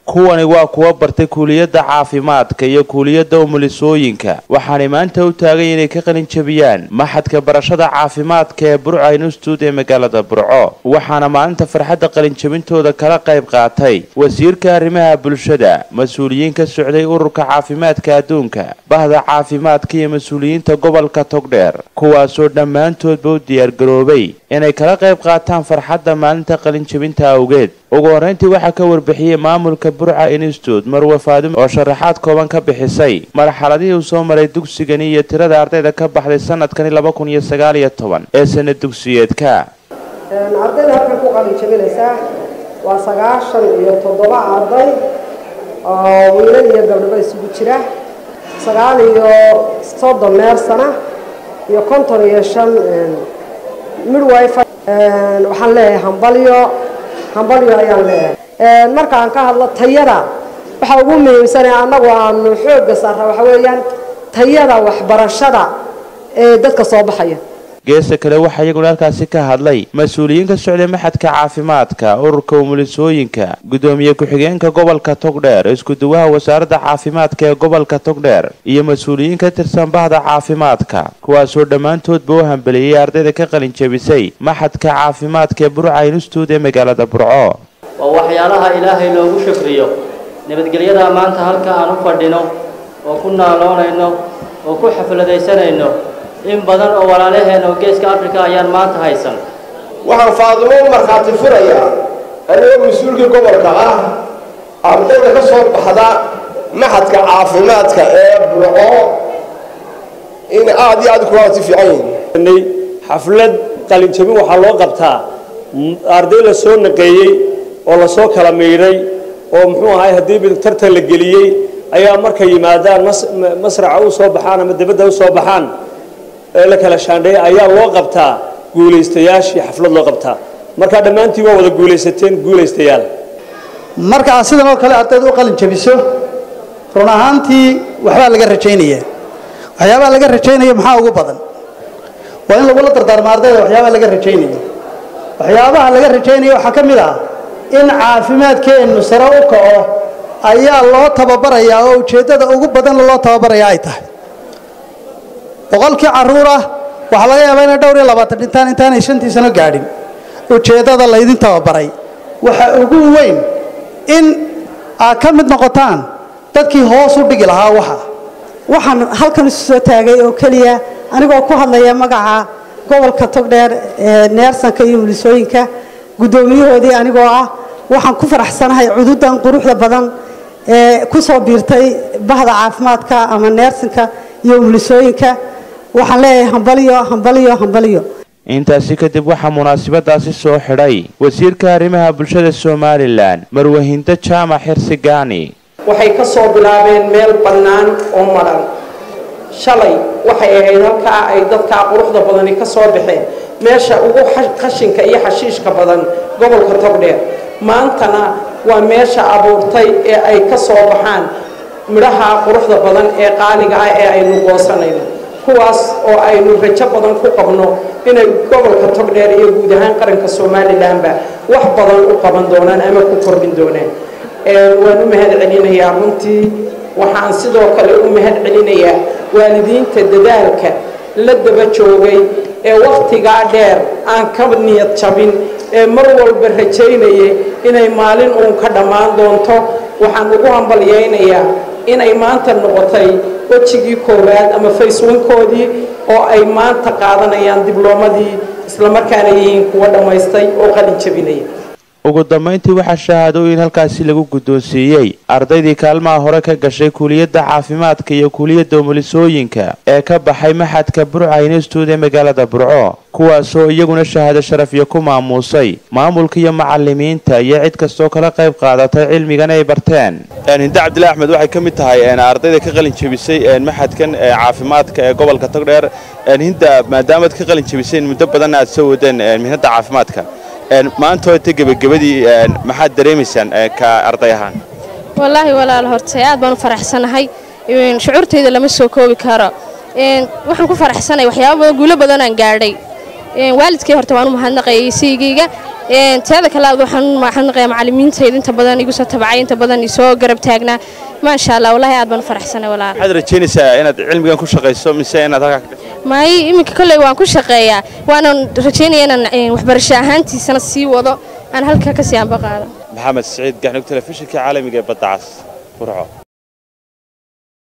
kuwani waa kuwa bartay kuuliyadda caafimaadka iyo kuuliyadda umulisooyinka waxaanay maanta u taagay inay ka qalin jabiyaan maxadka barashada caafimaadka ee burca institute ee magaalada burco waxaana maalinta farxadda qalinjabintooda kala qayb qaatay wasiirka arrimaha bulshada mas-uuliyiin ka socday ururka caafimaadka adduunka bahda caafimaadka iyo mas-uuliyiinta gobolka togdheer kuwaasoo dhammaantoodba u diyaargaroobay inay kala qayb qaataan farxadda maalinta qalinjabinta awgeed ugu horreyntii waxaa ka warbixiyey maamulka burca institute marwe faadimo oo sharaxaad kooban ka bixisay marxaladihii uu soo maray dugsigani iyo tirada ardayda ka baxday sanadkani laba kun iyo sagaal iyo toban ee sana dugsiyeedka ardayda halkan ku qalinjabinaysaa waa sagaashan iyo toddoba arday oo wiilal iyo gabdhaba isugu jira sagaal iyo soddon meersana iyo konton iyo shan midwife waxaan leeyahay hambalyo hambalyo ayaan leeyahay markaan ka hadlo tayada waxaa ugu muhiimsanee annagu aanu xoogga saarra waxa weeyaan tayada waxbarashada ee dadka soo baxaya geesta kale waxaa iyaguna halkaasi ka hadlay mas-uuliyiin ka socday maxadka caafimaadka ururka umulisooyinka guddoomiye ku-xigeenka gobolka togdheer isku-duwaha wasaaradda caafimaadka ee gobolka togdheer iyo mas-uuliyiin ka tirsan bahda caafimaadka kuwaasoo dhammaantoodba u hambeliyey ardayda ka qalin jabisay maxadka caafimaadka ee burca institute ee magaalada burco waa waxyaalaha ilaahay loogu shukriyo nabadgelyada maanta halka aan u fadhino oo ku naaloonayno oo ku xafladaysanayno in badan oo walaalaheen oo geeska africa ayaan maanta haysan waxaan faadimo u markhaati furayaa anigoo mas-uulkii gobolka ah ardayda ka soo baxda maxadka caafimaadka ee burco in aada iyo aad kuwaati fiican yihiin xaflad qalinjabin waxaa loo qabtaa arday la soo naqeeyey oo lasoo kala miidhay oo muxuu ahay haddii tartan la geliyey ayaa markay yimaadaan masraca u soo baxaan ama dibadda u soo baxaan ee la kala shaandheeya ayaa loo qabtaa guulaystayaashii xaflad loo qabtaa markaa dhammaantiin waa wada guulaysateen guulaystayaal marka aad sidan oo kale ardayda u qalin jabiso run ahaantii waxbaa laga rajaynaya waxyaabaha laga rajaynaya maxaa ugu badan waa in lagula dardaarmo ardayda waxyaabaha laga rajaynaya waxyaabaha laga rajaynaya waxaa ka mid ah in caafimaadkeennu sare u kaco ayaa loo tababarayaa oo ujeeddada ugu badanna loo tababaraya ay tahay boqolkii carruur ah waxaa laga yaabaa inay dhowr iyo labaatan dhintaan intaanay shantii sano gaadhin ujeeddada laydin tababaray waxa ugu weyn in aad ka mid noqotaan dadkii hoos u dhigi lahaa waxa waxaan halkan isu soo taagay oo keliya anigoo ku hadlaya magaca gobolka togdheer ee neersanka iyo mulisooyinka guddoomiyahoodii anigoo ah waxaan ku faraxsanahay cududan quruxda badan ee ku soo biirtay bahda caafimaadka ama neersanka iyo umulisooyinka waxaan leeyahay hambalyo hambalyo hambalyo intaasi kadib waxaa munaasabadaasi soo xidhay wasiirka arrimaha bulshada somalilan marwahindo jaamac xirsi gaani waxay ka soo bilaabeen meel bannaan oo madhan shalay waxay ahayd halkaa ay dadkaa quruxda badani ka soo baxeen meesha ugu qashinka iyo xashiishka badan gobolka togdheer maantana waa meesha abuurtay ee ay ka soo baxaan midhaha quruxda badan ee qaaliga ah ee aynu goosanayno kuwaas oo aynu rajo badan ku qabno inay gobolka togdheer iyo guud ahaan qaranka somalilanba wax badan u qaban doonaan ama ku kordhin doonaan waan u mahad celinayaa runtii waxaan sidoo kale u mahad celinayaa waalidiinta dadaalka la daba joogay ee wakhtigaa dheer aan ka niyad jabin ee mar walba rajaynayay inay maalin uun ka dhammaan doonto waxaan ugu hambalyaynayaa inay maanta noqotay wejigii koowaad ama fayswankoodii oo ay maanta qaadanayaan dibloomadii islamarkaana yihiin kuwa dhammaystay oo qalin jabinaya ugu dambayntii waxaa shahaadooyin halkaasi lagu guddoonsiiyey ardaydii kaalmaha hore ka gashay kuuliyadda caafimaadka iyo kuuliyadda umulisooyinka ee ka baxay maxadka burca institute ee magaalada burco kuwaasoo iyaguna shahaado sharafyo ku maamuusay maamulka iyo macalimiinta iyo cid kastoo kala qayb qaadatay cilmigan ay barteen hinde cabdilaahi axmed waxay ka mid tahay ardayda ka qalin jebisay maxadkan caafimaadka ee gobolka togdheer hinda maadaamaad ka qalin jebiseen muddo badanna aad soo wadeen mihnadda caafimaadka maanta hoota gebagabadii maxaad dareemaysaan ka arday ahaan wallaahi walaal horta aad baan u faraxsanahay shucuurtayda lama soo koobi karo waxaan ku faraxsanahay waxyaaba badan guulo badanaan gaadhay waalidkay horta waan u mahadnaqayay siygayga teeda kale waxaan maxadnaqayaa macallimiintayda inta badan igu soo tabacay inta badan isoo garab taagnaa maasha allah wallaahi aad baan u faraxsanay walaal waxaad rajaynaysaa inaad cilmigan ku shaqayso mise inaad halkaa ka maayi iminka kolley waan ku shaqeeyaa waanan rajaynaya inaan waxbarasho ahaantiisana sii wado aan halkaa ka sii anba qaado maxamed siciid gaxnug telefishinka caalamiga ee badda cas burco